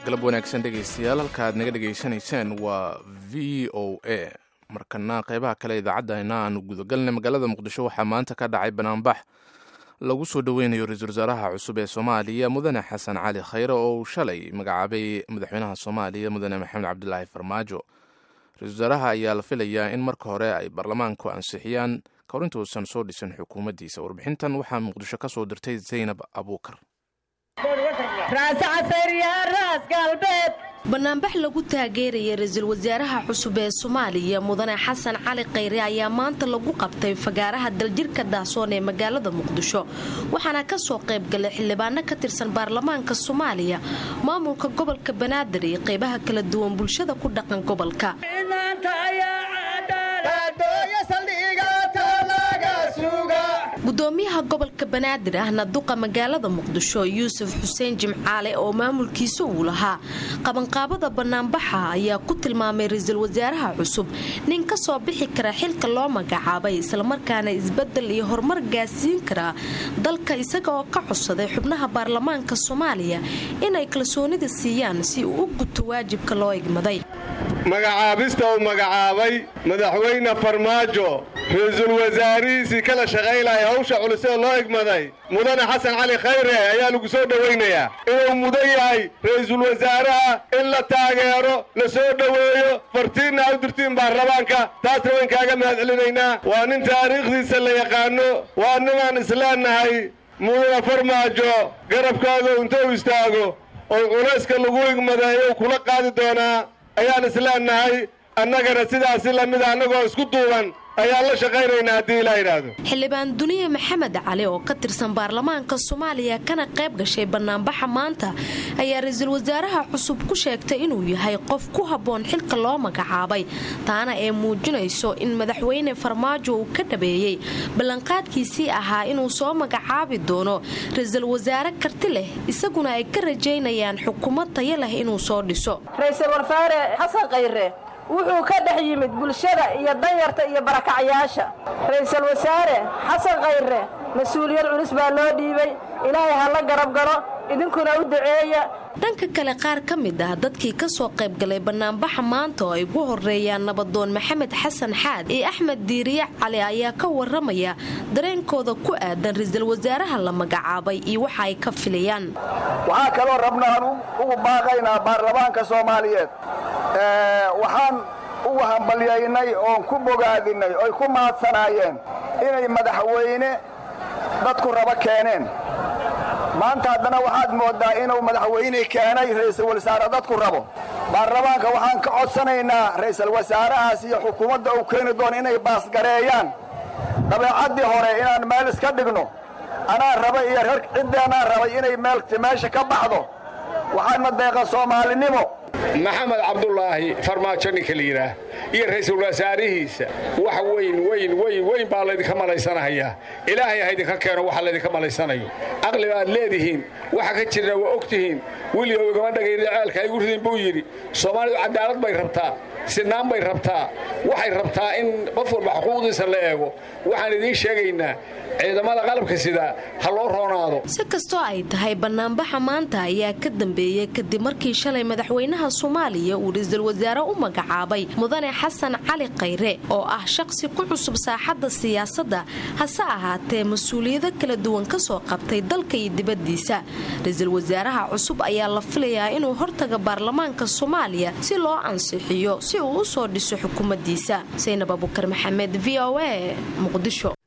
galab wanaagsan dhegaystayaal halka aad naga dhegaysanayseen waa v o a markana qeybaha kale idaacadana aanu gudagalnay magaalada muqdisho waxaa maanta ka dhacay banaanbax lagu soo dhoweynayo ra-iisul wasaaraha cusub ee soomaaliya mudane xasan cali khayre oo uu shalay magacaabay madaxweynaha soomaaliya mudane maxamed cabdilaahi farmaajo ra-isul wasaaraha ayaa la filayaa in marka hore ay baarlamaanku ansixiyaan kahor intuusan soo dhisin xukuumaddiisa warbixintan waxaa muqdisho ka soo dirtay zaynab abuukar banaanbax lagu taageeraya ra-iisul wasaaraha cusub ee soomaaliya mudane xasan cali khayre ayaa maanta lagu qabtay fagaaraha daljirka daahsoon ee magaalada muqdisho waxaana kasoo qaybgalay xildhibaano ka tirsan baarlamaanka soomaaliya maamulka gobolka banaadir iyo qeybaha kala duwan bulshada ku dhaqan gobolka gudoomiyaha gobolka banaadir ahna duqa magaalada muqdisho yuusuf xuseen jimcaale oo maamulkiisa uu lahaa qabanqaabada banaanbaxa ayaa ku tilmaamay ra-iisul wasaaraha cusub nin ka soo bixi kara xilka loo magacaabay islamarkaana isbedel iyo horumar gaarsiin karaa dalka isaga oo ka codsaday xubnaha baarlamaanka soomaaliya inay kalsoonida siiyaan si uu u guto waajibka loo igmaday magacaabista uu magacaabay madaxweyne farmaajo ra-iisul wasaarihiisii kala shaqaynaya hawsha culisada loo igmaday mudane xasan cali khayre ayaa lagu soo dhowaynayaa inuu mudan yahay ra'iisul wasaaraha in la taageero la soo dhoweeyo fartiinna a u dirtiin baarlamaanka taasna wayn kaaga mahad celinaynaa waa nin taariikhdiisa la yaqaano waa ninaan isleennahay mudane farmaajo garabkaadu intuu istaago oo culayska lagu igmaday ayuu kula qaadi doonaa ayaan isleennahay annagana sidaasi lamida annagoo isku duuban ayaan la shaqaynaynaa haddii ilaa yidhaahdo xildhibaan duniye maxamed cali oo ka tirsan baarlamaanka soomaaliya kana qayb gashay banaanbaxa maanta ayaa ra-iisul wasaaraha cusub ku sheegtay inuu yahay qof ku habboon xilka loo magacaabay taana ee muujinayso in madaxweyne farmaajo uu ka dhabeeyey ballanqaadkiisii ahaa inuu soo magacaabi doono ra-iisul wasaare karti leh isaguna ay ka rajaynayaan xukuumad taya leh inuu soo dhiso ra-iisul wasaare xasan khayre wuxuu ka dhex yimid bulshada iyo danyarta iyo barakacyaasha ra-iisul wasaare xasan khayre mas-uuliyad culus baa loo dhiibay ilaahay ha la garab galo idinkuna u duceeya dhanka kale qaar ka mid ah dadkii kasoo qaybgalay banaanbaxa maanta oo ay ugu horeeyaan nabadoon maxamed xasan xaad iyo axmed diiriye cali ayaa ka waramaya dareenkooda ku aadan ra-iisul wasaaraha la magacaabay iyo waxa ay ka filayaan waxaa kaloo rabnaan ugu baaqaynaa baarlamaanka soomaaliyeed waxaan ugu hambalyaynay oon ku bogaadinay oy ku mahadsanaayeen inay madaxweyne dadku rabo keeneen maanta haddana waxaad mooddaa inuu madaxweyne keenay ra'iisul wasaare dadku rabo baarlamaanka waxaan ka codsanaynaa ra'iisul wasaarahaas iyo xukuumadda uu keeni doono inay baasgareeyaan dabeecaddii hore inaan meel iska dhigno anaa raba iyo reer ciddeenaa rabay inay meesha ka baxdo waxaadna deeqa soomaalinimo maxamed cabdulaahi farmaajo ninka la yidhaah iyo ra'iisul wasaarihiisa wax weyn weyn weyn weyn baa laydinka malaysanahayaa ilaahay ha idinka keeno waxa laydinka malaysanayo caqli baad leedihiin waxa ka jirna waa og tihiin weligow igama dhagayna ceelka igu ridin buu yidhi soomaalidu cadaalad bay rabtaa sinaan bay rabtaa waxay rabtaa in qof walba xuquuqdiisa la eego waxaan idiin sheegaynaa ciidamada qalabka sida ha loo roonaado si kastoo ay tahay banaanbaxa maanta ayaa ka dambeeyey kadib markii shalay madaxweynaha soomaaliya uu ra-iisul wasaare u magacaabay mudane xasan cali khayre oo ah shaqsi ku cusub saaxadda siyaasadda hase ahaatee mas-uuliyado kala duwan kasoo qabtay dalka iyo dibaddiisa ra-iisul wasaaraha cusub ayaa la filayaa inuu hortaga baarlamaanka soomaaliya si loo ansixiyo si uu u soo dhiso xukuumaddiisa saynab abukar maxamed v o a muqdisho